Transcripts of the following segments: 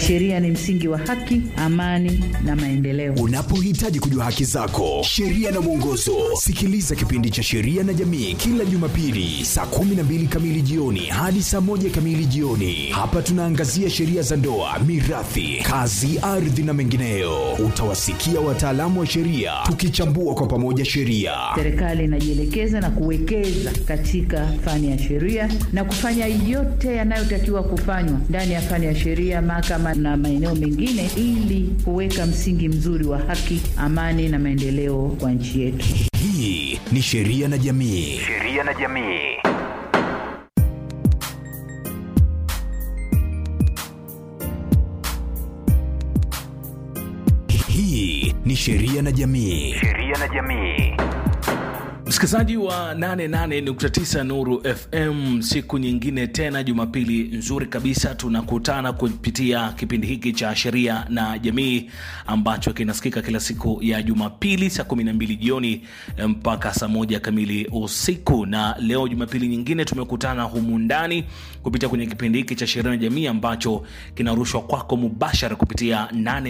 Sheria ni msingi wa haki, amani na maendeleo. Unapohitaji kujua haki zako, sheria na mwongozo, sikiliza kipindi cha Sheria na Jamii kila Jumapili saa 12 kamili jioni hadi saa moja kamili jioni. Hapa tunaangazia sheria za ndoa, mirathi, kazi, ardhi na mengineyo. Utawasikia wataalamu wa sheria tukichambua kwa pamoja sheria. Serikali inajielekeza na kuwekeza katika fani ya sheria na kufanya yote yanayotakiwa kufanywa ndani ya fani ya sheria, mahakama na maeneo mengine, ili kuweka msingi mzuri wa haki, amani na maendeleo kwa nchi yetu. Hii ni Sheria na Jamii. Sheria na Jamii. Hii ni Sheria na Jamii. Sheria na Jamii. Msikilizaji wa 88.9 Nuru FM, siku nyingine tena, Jumapili nzuri kabisa, tunakutana kupitia kipindi hiki cha sheria na jamii ambacho kinasikika kila siku ya Jumapili saa 12 jioni mpaka saa moja kamili usiku. Na leo Jumapili nyingine tumekutana humu ndani kupitia kwenye kipindi hiki cha sheria na jamii ambacho kinarushwa kwako mubashara kupitia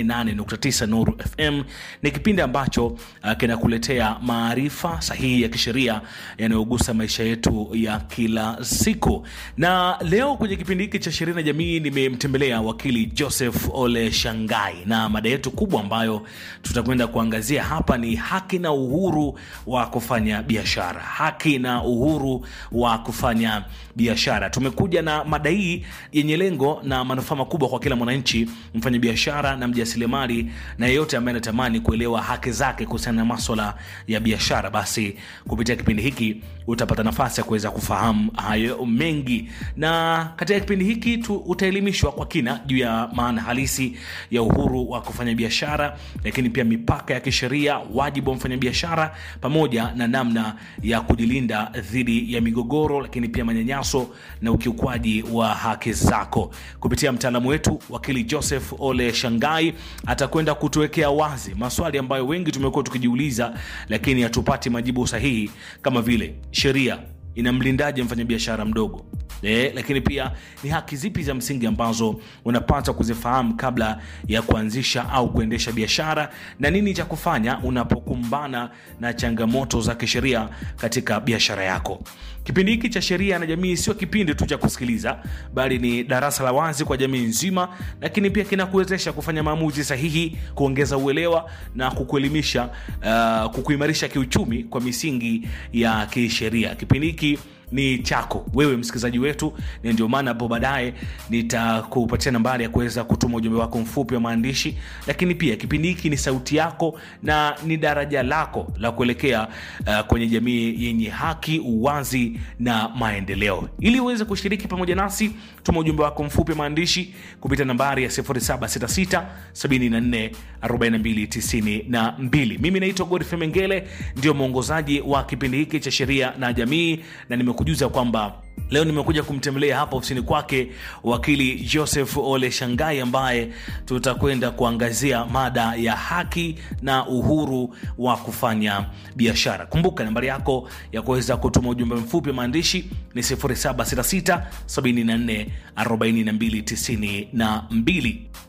88.9 Nuru FM. Ni kipindi ambacho uh, kinakuletea maarifa sahihi ya kisheria yanayogusa maisha yetu ya kila siku. Na leo kwenye kipindi hiki cha sheria na jamii nimemtembelea wakili Joseph Ole Shangai, na mada yetu kubwa ambayo tutakwenda kuangazia hapa ni haki na uhuru wa kufanya biashara. Haki na uhuru wa kufanya biashara. Tumekuja na mada hii yenye lengo na manufaa makubwa kwa kila mwananchi, mfanyabiashara na mjasiriamali na yeyote ambaye anatamani kuelewa haki zake kuhusiana na maswala ya biashara. Basi kupitia kipindi hiki utapata nafasi ya kuweza kufahamu hayo mengi, na katika kipindi hiki tu utaelimishwa kwa kina juu ya maana halisi ya uhuru wa kufanya biashara, lakini pia mipaka ya kisheria, wajibu wa mfanyabiashara, pamoja na namna ya kujilinda dhidi ya migogoro, lakini pia manyanyaso na ukiukwaji wa haki zako. Kupitia mtaalamu wetu wakili Joseph Ole Shangai atakwenda kutuwekea wazi maswali ambayo wengi tumekuwa tukijiuliza, lakini hatupati majibu sahihi kama vile sheria inamlindaje mfanyabiashara mdogo e, lakini pia ni haki zipi za msingi ambazo unapata kuzifahamu kabla ya kuanzisha au kuendesha biashara na nini cha kufanya unapokumbana na changamoto za kisheria katika biashara yako kipindi hiki cha sheria na jamii sio kipindi tu cha kusikiliza bali ni darasa la wazi kwa jamii nzima lakini pia kinakuwezesha kufanya maamuzi sahihi kuongeza uelewa na kukuelimisha uh, kukuimarisha kiuchumi kwa misingi ya kisheria kipindi hiki ni chako wewe msikilizaji wetu na ndio maana hapo baadaye nitakupatia nambari ya kuweza kutuma ujumbe wako mfupi wa maandishi lakini pia kipindi hiki ni sauti yako na ni daraja lako la kuelekea uh, kwenye jamii yenye haki uwazi na maendeleo ili uweze kushiriki pamoja nasi tuma ujumbe wako mfupi wa maandishi kupitia nambari ya 766 74 42 92 mimi naitwa godfrey mengele ndio mwongozaji wa kipindi hiki cha sheria na jamii na nimekujuza kwamba leo nimekuja kumtembelea hapa ofisini kwake wakili joseph ole shangai ambaye tutakwenda kuangazia mada ya haki na uhuru wa kufanya biashara kumbuka nambari yako ya kuweza kutuma ujumbe mfupi maandishi ni 766 74 42 92